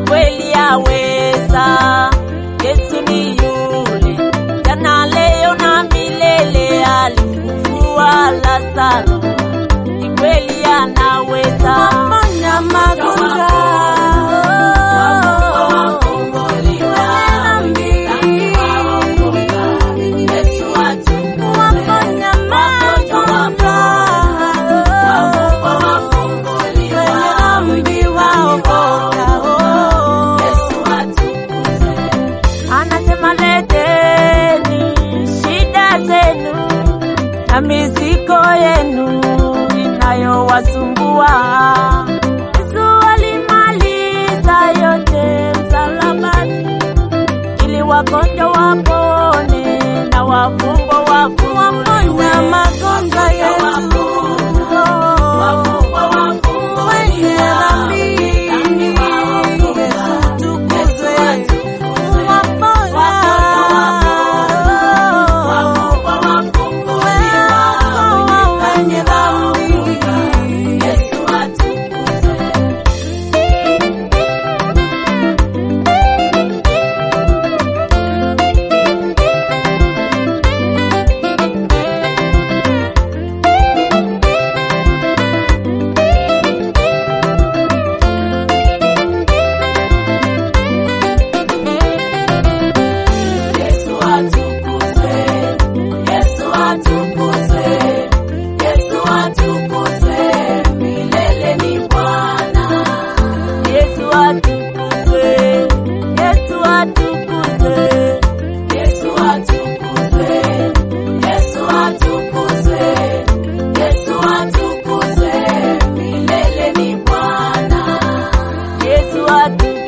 kweli yaweza. Yesu ni yule jana, leo na milele, alifufua Lazaro, ni kweli anaweza Ponya magonjwa. Waponya magonjwa. Wenye dhambi waokoka. Anasema leteni shida zenu na mizigo yenu inayowasumbua. Yesu alimaliza yote msalabani, ili wagonjwa wapone na wafungwa wafunguliwe. Waponya magonjwa yetu. Wenye dhambi. Yesu tukuzwe. Waponya. Wenye dhambi. Yesu atukuzwe, Yesu atukuzwe, Yesu atukuzwe, milele ni Bwana. Yesu atukuzwe, Yesu atukuzwe, Yesu atukuzwe, Yesu atukuzwe, Yesu atukuzwe, milele ni Bwana. Yesu atukuzwe.